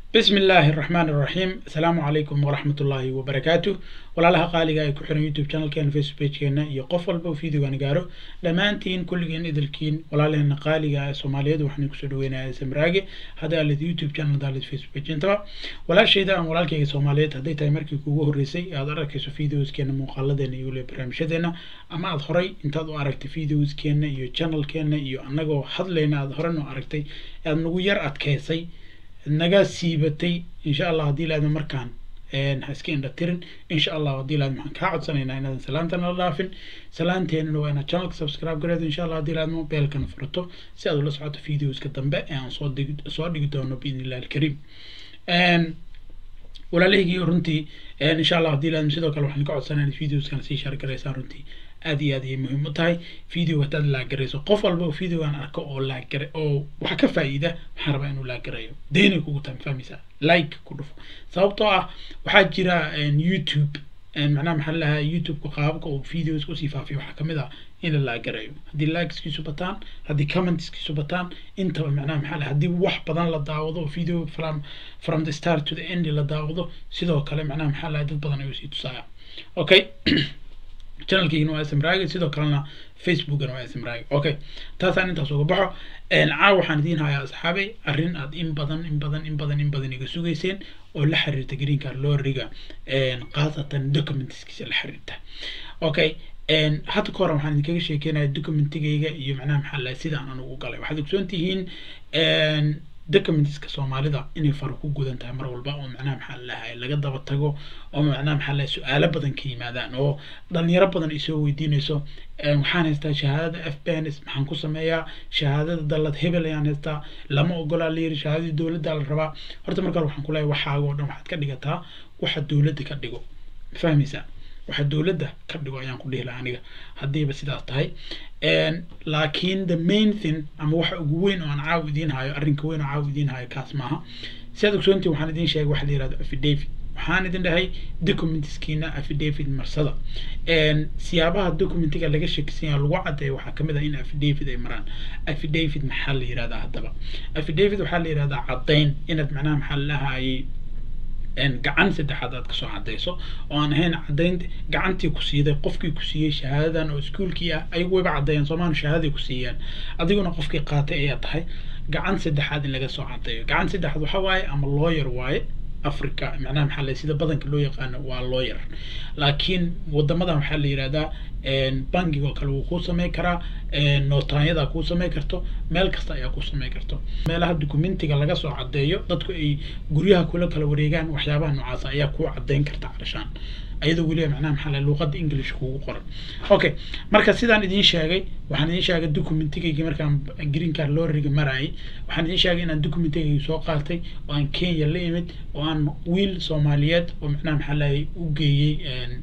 bismi illaahi araxmaan iraxiim asalaamu calaykum waraxmat ullaahi wabarakaatu walaalaha qaaliga ay ku xiran youtube channelkeena facebook pagekeena iyo qof walba uu videogan gaaro dhammaantiin kulligeen idilkiin walaalaheena qaaliga ee soomaaliyeed waxaan kusoo dhaweynaya samraage hadda alid youtube channel daalid facebook page intaba walaashayda aan walaalkayga soomaaliyeed hadday tahay markii kuugu horreysay aad arkayso videoskeena muuqaaladeena iyo waliba barnaamijyadeena ama aad horay intaad u aragtay videoskeena iyo channelkeena iyo annagoo hadlayna aad horan u aragtay aad nagu yar adkaysay naga siibatay insha allah haddii laadma markaan ha iska indha tirin insha allah haddii laadma waxaan kaa codsanaynaa inaadan salaanta nala dhaafin salaanteenana waa inaad channelka subscribe gareedo insha allah haddii laadma beelkana furato si aad ula socoto videoska dambe ee aan soo dhigi soo dhigi doono biidni illahi alkariim walaalahaygiiyo runtii insha allah haddii laadma sidoo kale waxaan ka codsanaya inaad videoskan sii share garaysaan runtii aad iyo aad ayay muhiim u tahay video hadaad laagarayso qof walba oo videogan arko oo laagara oo wax ka faa'iida waxaan rabaa inuu laagarayo deynay kugu tahay fahmaysaa like ku dhufo sababtoo ah waxaa jira youtube macnaha maxaa lahaa youtube-ka qaababka uu videos usii faafiyo waxaa kamid ah in la laagarayo haddii likeskiisu bataan haddii commentskiisu bataan intaba macnaha maxaa lahaa haddii wax badan la daawado oo video from from the start to the end la daawado sidoo kale macnaha maxaa lahaa dad badan ayuu sii tusaaya okay channelkeygana waa smraage sidoo kalena facebookana waa smraage okay taasaan intaas uga baxo caawa waxaan idiin hayaa asxaabay arrin aad in badan in badan in badan in badan iga sugayseen oo la xiriirta green card looriga khaasatan documentskiisa la xiriirta okay hadda ka hore waxaan idinkaga sheekeynaya documentigayga iyo macnaha maxaa lahay sidaan anugu galay waxaad ogsoon tihiin documentska soomaalida inay faro ku gudan tahay mar walba oo macnaha maxaa lahay laga daba tago oo macnaha maxaa lahay su-aalo badan ka yimaadaan oo dhalinyaro badan ay soo weydiinayso waxaan haystaa shahaadada f b n s maxaan ku sameeyaa shahaadada dallad hebel ayaan haystaa lama ogolaa la yiri shahaadadii dowladda la rabaa horta marka hore waxaan ku leeyahay waxaaga oo dhan waxaad ka dhigataa waxa dowladda ka dhigo fahmaysaa waxa dowladda ka dhigo ayaan ku dhihi lahaa aniga haddiiba sidaas tahay laakiin the main thing ama waxa ugu weyn oo aan caaw idiin hayo arrinka weyn oo caaw idiin hayo kaas maaha sidaad ogsoontii waxaan idiin sheegay waxa la yihahdo affidavit waxaan idin dhahay documentskiina affidavit marsada siyaabaha documentiga laga sheekisan yaha lagu caddeeyo waxaa kamid ah in affidavit ay maraan affidavit maxaa la yihahdaa haddaba affidavit waxaa la yihahdaa caddayn inaad macnaha maxaa lahayay gacan saddexaad aad kasoo cadayso oo aan ahayn cadayn gacantii ku siiday qofkii ku siiyey shahaadadan oo iskuolkii ah ayagu wayba caddeeyeen soomaali shahaadaday ku siiyeen adiguna qofkii qaatay ayaa tahay gacan saddexaad in laga soo cadeeyo gacan saddexaad waxa waaye ama lawyer waaye africa macnaha maxaa la sida badanka loo yaqaano waa lawyer laakiin wadamadan waxaa la yihahdaa bankiga oo kale wuu kuu sameyn karaa nootaanyadaa kuu sameyn karto meel kasta ayaa kuu sameyn karto meelaha documentiga laga soo cadeeyo dadku ay guryaha kula kala wareegaan waxyaabaha noocaasa ayaa kuu cadeyn karta carshaan ayadoo weliba macnaha maxaa la luqadda english kugu qoran okay marka sidaan idiin sheegay waxaan idiin sheegay documentigaygi markaan green card looriga marayay waxaan idiin sheegay inaan documentigaygi soo qaatay oo aan kenya la imid oo aan wiil soomaaliyeed oo macnaha maxaa lahay u geeyey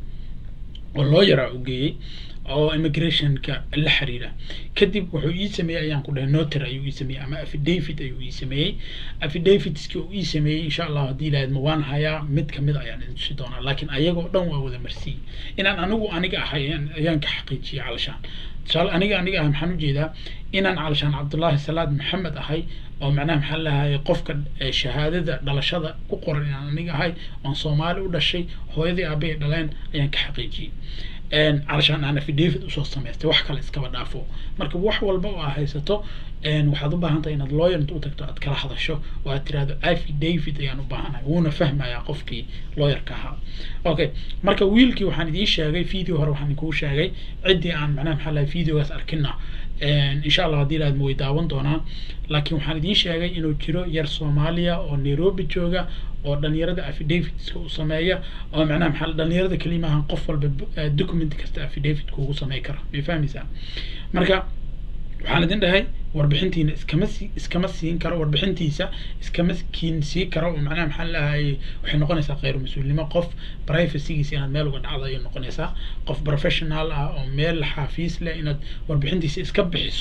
oo lawyer u geeyey oo immigrationka la xiriira kadib wuxuu ii sameeyey ayaan ku dhahay noter ayuu ii sameeyey ama affidavit ayuu ii sameeyey affidavitski uu ii sameeyey insha allah haddii ilahayd ma waan hayaa mid kamid ayaan idin tusi doonaa laakiin ayagoo dhan waa wada marsiiyey inaan anigu aniga ahay ayaan ka xaqiijiyey calashaan tusaale aniga aniga ahay maxaan ujeedaa inaan calashaan cabdullaahi salaad maxamed ahay oo macnaha maxaa lahay qofka shahaadada dhalashada ku qoran inaan aniga ahay oon soomaali u dhashay hooyadii aabbahay dhaleen ayaan ka xaqiijiyey calashaan aan affidavit usoo samaystay wax kale iskaba dhaafo marka wax walba oo aad haysato waxaad u baahan tahay inaad lawyer inta u tagto aad kala hadasho oo aad tirahdo affidavit ayaan u baahanahay wuuna fahmayaa qofkii lawyerka ahaa okay marka wiilkii waxaan idiin sheegay video hore waxaan kuu sheegay ciddii aan macnaha maxaa lahay videogaas arkina insha allah haddii laadma way daawan doonaan laakiin waxaan idiin sheegay inuu jiro yar soomaaliya oo nairobi jooga oo dhalinyarada affidavitska u sameeya oo macnaha maxaa dhalinyarada kelimahan qof walba document kasta affidavit kuugu samey kara may fahmaysaa marka waxaan idin dhahay warbixintiina iskama si iskama siin karo warbixintiisa iskama kiin sii karo oo macnaha maxaa lahay waxay noqonaysaa kheyr mas-uulnimo qof privacygiisa inaad meel uga dhacdo ayay noqonaysaa qof professional ah oo meel xafiis leh inaad warbixintiisa iska bixiso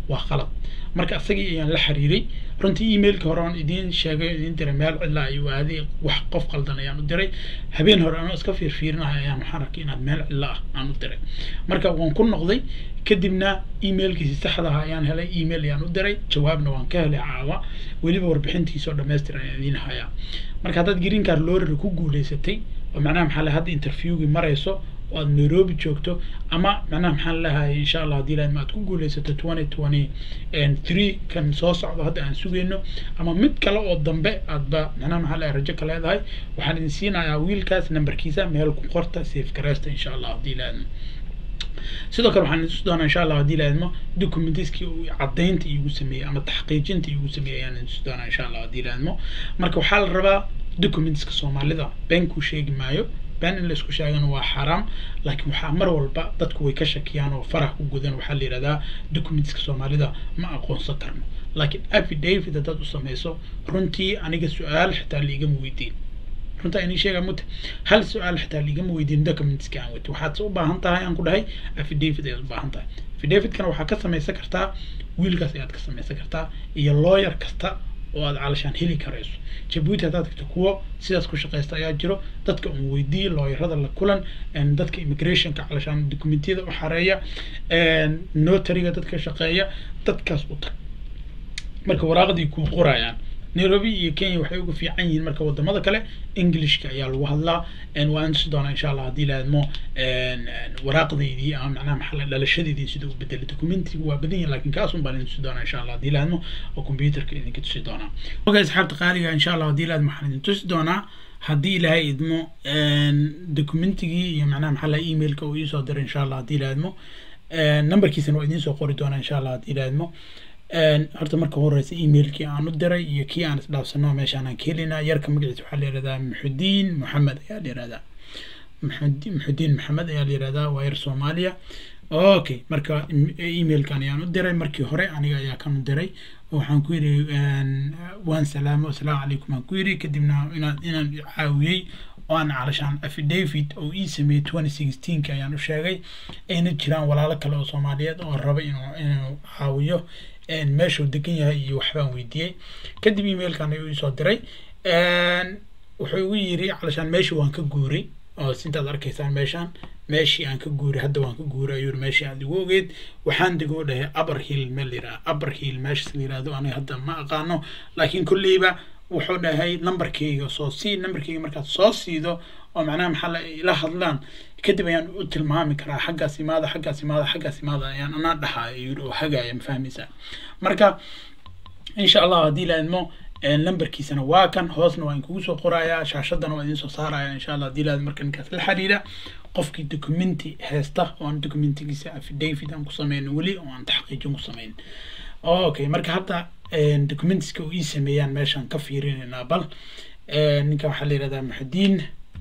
waa qalad marka isagii ayaan la xiriiray runtii emailka hore aan idiin sheegay idiin diray meel cidla ayuu aaday wax qof qaldan ayaan u diray habeen hore anoo iska fiirfiirinahay ayaan waxaan arkay inaad meel cidla ah aan u diray marka waan ku noqday kadibna emailkiisi saxda ah ayaan helay email ayaan u diray jawaabna waan ka helay caawa weliba warbixintiisa oo dhammaystiran ayaan idiin hayaa marka haddaad green card lorry ku guuleysatay oo macnaha maxaa lahay hadda interviewgii marayso oo aad nairobi joogto ama macnaha maxaan leeyahay insha allah haddii lahayd ma aad ku guulaysato twenty twenty three kan soo socdo hadda aan sugayno ama mid kale oo dambe aadba macnaha maxaa leeyahay rajo ka leedahay waxaan idin siinayaa wiilkaas nambarkiisa meel ku qorta safe gareysta insha allah haddii lahayd sidoo kale waxaan idin doonaa insha allah haddii lahaydmo documentiskii uu caddaynta iigu sameeyey ama taxqiijinta iigu sameeyey ayaan idin doonaa insha allah haddii lahaydmo marka waxaa la rabaa documentska soomaalida been kuu sheegi maayo been in laisku sheegana waa xaaraam laakiin waxaa mar walba dadku way ka shakiyaan oo farax ku gudan waxaa la yidhahdaa documentska soomaalida ma aqoonsan karno laakiin affidavit haddaad u samayso runtii aniga su-aal xitaa liigama weydiin runtaa inii sheegaa mute hal su-aal xitaa liigama weydiin documentska aan weyto waxaad u baahan tahay aan ku dhahay affidavit ayaad u baahan tahay affidavitkana waxaa ka samaysan kartaa wiilkaas ayaad ka samaysan kartaa iyo lawyer kasta oo aad calashaan heli karayso jabuuti haddaad tagto kuwo sidaas ku shaqaysta ayaa jiro dadka un weydiiye looyarada la kulan dadka immigrationka calashaan documentiyada u xareeya notariga dadka shaqeeya dadkaas u tag marka waraaqdii kuu qorayaan nairobi iyo kenya waxay uga fiican yihiin marka wadamada kale englishka ayaa lagu hadlaa waan tusi doonaa insha allah haddii laadmo waraaqdeydii ama macnaha maxaa la dhalashadeydii sida u bedelay documentiga waa badan yahin lakin kaasun baan idin tusi doonaa insha allah haddii laadmo oo computerka idinka tusi doonaa oga asxaabta qaaliga insha allah haddii laadmo waxaan idin tusi doonaa haddii ilaahay idmo documentigii iyo macnaha maxaa la emailka uu iisoo diray insha allah haddii laadmo numberkiisana waa idiin soo qori doonaa insha allah haddii laadmo horta marka horeysa emailkii aan u diray iyo kii aan isdhaafsano meeshaan aan ka helinaa yarka magaciisa waxaa la yihahdaa muxudiin maxamed ayaa la yihahdaa muxudiin maxamed ayaa la yihahdaa waa yar soomaaliya okay marka emailkan ayaan u diray markii hore aniga ayaa kan u diray waxaan ku yidhi waan salaamo asalaamu calaykum aan ku yidhi kadibna inaan inaan caawiyey oo aan calashaan affidavit oo ii sameeyey twenty sixteenka ayaan u sheegay ayna jiraan walaalo kale oo soomaaliyeed oo raba inuu inuu caawiyo meeshuu degan yahay iyo waxbaan weydiiyey kadib emailkan ayuu isoo diray wuxuu igu yiri calashaan meeshii waan ka guuray oo sintaad arkaysaan meeshaan meeshii aan ka guuray hadda waan ka guuray ayuu meeshii aad igu ogeed waxaan degoo dhahay upper hill meel yidhaha upper hill meeshas la yidhahdo aniga hadda ma aqaano laakiin kolleyba wuxuu dhahay numberkayga soo sii numberkayga markaad soo siido oo macnaha maxaa la ila hadlaan kadib ayaan u tilmaami karaa xaggaas imaada xaggaas imaada xaggaas imaada ayaan anaa dhahaa yiri oo hagaaya ma fahmaysaa marka insha allah haddii la idmo lambarkiisana waa kan hoosna waa inkugu soo qorayaa shaashadana waa idiin soo saaraya insha allah haddii la marka ninkaas la xiriira qofkii documenti haysta oo aan documentigiisa affidavit aan ku sameyno weli oo aan taxqiijin ku sameyn okay marka hadda documentiska uu ii sameeyaan meeshaan ka fiirinaynaa bal ninka waxaa la yihahdaa muxudiin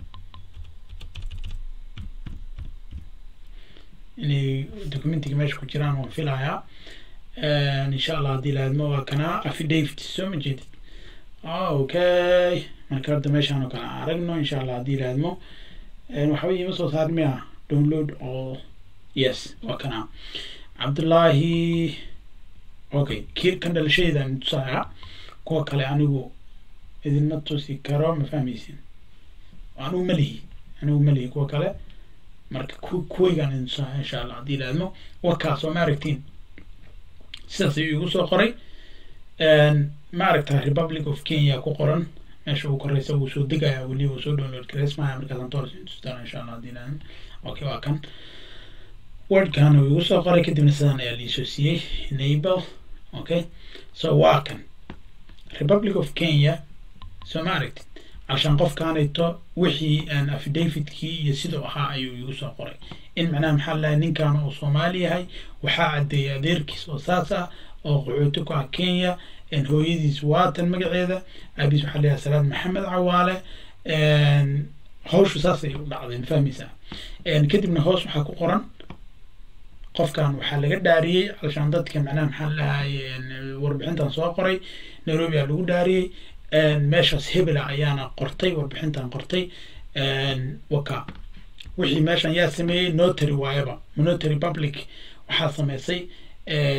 inay documentiga meesha ku jiraan waan filayaa insha allah haddii laadmo waa kana affidavit soo ma jeedid okay marka hadda meeshaan oo kale aan aragno insha allah haddii laadmo waxba iima soo saar miya download all yes waa kana cabdullaahi okay ki kan dhalashadeeda aan tusayaa kuwa kale anigu idinma tusi karo ma fahmaysin anigu malihi anigu malihi kuwa kale marka ku kuwaygaan idin tusayaa insha allah haddii laadmo warkaas oo ma aragtiin sidaas ayuu igu soo qoray ma aragtaa republic of kenya ku qoran meesha uu koreysa wuu soo degaya weli wuu soo download gareysmaya markaasaan toos tustaan insha allah haddii laadmo okay waa kan wordkan uu igu soo qoray kadibna sidaan ayaa liisoo siiyey enable okay so waa kan republic of kenya soo ma aragtid عشان قف كانيتو وحي ان افيديفيت كي يسيدو اها ايو يوسو قري ان معناها محل لا نين كان او سومالي هاي وحا عدي اديركيس او ساسا او قعوتكو كينيا ان هويديس واتن مقعيدا ابيس وحا ليها سلام محمد عوالة ان هوشو ساسا يو دعضين فهميسا ان كدبنا هوس وحا قرن qofkan waxaa laga dhaariyey alshaan dadka macnaha maxaa lahay warbixintan soo qoray nairobi aa lagu dhaariyey meeshaas hebela ayaana qortay warbixintan qortay waka wixii meeshan yaa sameeyey notary waayaba notary public waxaa sameysay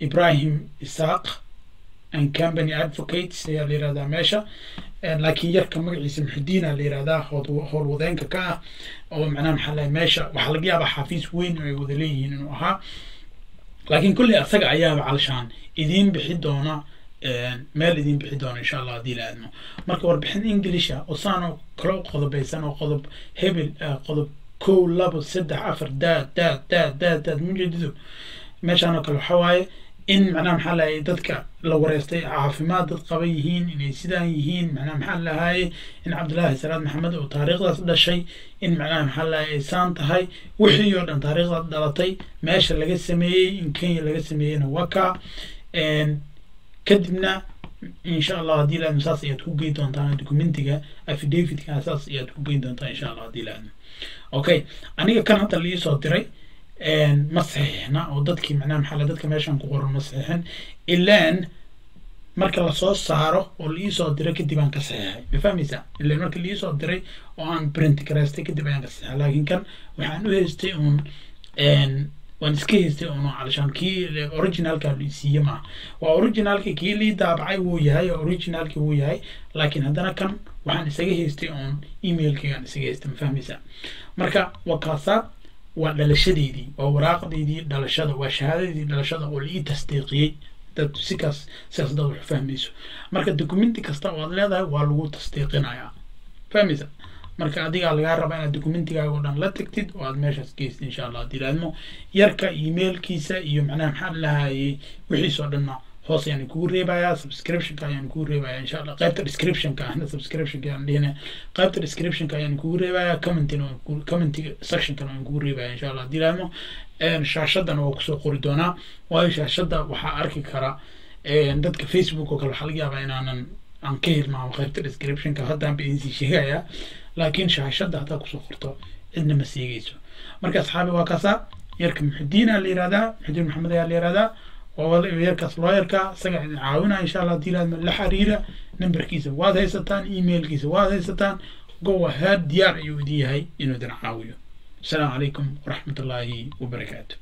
ibrahim isaaq and company advocates ayaa la yihahdaa meesha laakiin yarka magaciisa muxidiina la yihahdaa howlwadeenka ka ah oo macnaha maxaa lahay meesha waxaa laga yaabaa xafiis weyn oo ay wada leeyihiin inuu ahaa laakiin kulley asaga ayaaba calshaan idiin bixi doona meel idiin bixi doona insha allah haddii la aadmo marka warbixin englisha oo saanoo kale u qodobaysan oo qodob hebel qodob kow labo saddex afar daad daad daad daad daad mujeedido meeshaan oo kale waxa waaye in macnaha maxaa lahay dadka la wareystay caafimaad dad qaba yihiin inay sidaan yihiin macnaha maxaa lahaye in cabdullaahi salaad maxamed oo taariikhdaas dhashay in macnaha maxaa lahay ay saan tahay wixii oo dhan taariikhdaas dhalatay meesha laga sameeyey in kenya laga sameeyeyna waa kaa kadibna insha allah haddii laadmo saas ayaad ku geyn doontaan documentiga affidavitga saas ayaad ku geyn doontaan insha allah haddii laadmo okay aniga kan hadda liisoo diray ma saxiixna oo dadkii macnaha maxaa dadka meeshan ku qoran ma saxiixin ilaan marka lasoo saaro oo liisoo diray kadib aan ka saxiixay ma fahmaysaa ilaan marka liisoo diray oo aan print garaystay kadib ayaan ka saxiixay laakiin kan waxaan u haystay uun waan iska haystay uun calashaan kii originalka siiye maaha waa originalki kii lii daabacay wuu yahay originalki wuu yahay laakiin haddana kan waxaan isaga haystay uun emailkaygaan isaga haystay ma fahmaysaa marka waa kaasaa waa dhalashadeydii waa waraaqdeydii dhalashada waa shahaadadeydii dhalashada oo laii tasdiiqiyey dad sikaas sidaas dad wax fahmayso marka documenti kasta oo aad leedahay waa lagu tasdiiqinayaa fahmaysa marka adigaa lagaa rabaa inaad documentigaaga oo dhan la tagtid oo aad meeshaas geystid insha allah haddii laadmo yarka emailkiisa iyo macnaha maxaa lahayay wixiisoo dhanna hoos ayaan kugu reebayaa subscriptionka ayaan kugu reebayaa insha allah qaybta descriptionka ahna subscriptionka ayaan dhihina qaybta descriptionka ayaan kugu reebayaa commentina commentiga sectionkana waan kugu reebayaa insha allah haddii laadmo shaashadana waa kusoo qori doonaa waayo shaashadda waxaa arki kara dadka facebook oo kale waxaa laga yaabaa inaanan aan ka hilmaamo qaybta descriptionka haddaan ba idinsii sheegayaa laakiin shaashadda haddaa kusoo qorto cidna ma seegeyso marka asxaabi waa kaasaa yarka muxidiina la yihahdaa muxidiin maxamed ayaa la yihahdaa waa yarkaas looyarka isaga idin caawinaa insha allah hadii laadma la xiriira numberkiisa waad haysataan emailkiisa waad haysataan go ahead diyaar ayuu idin yahay inuu idin caawiyo asalaamu calaykum waraxmat ullaahi wabarakaatu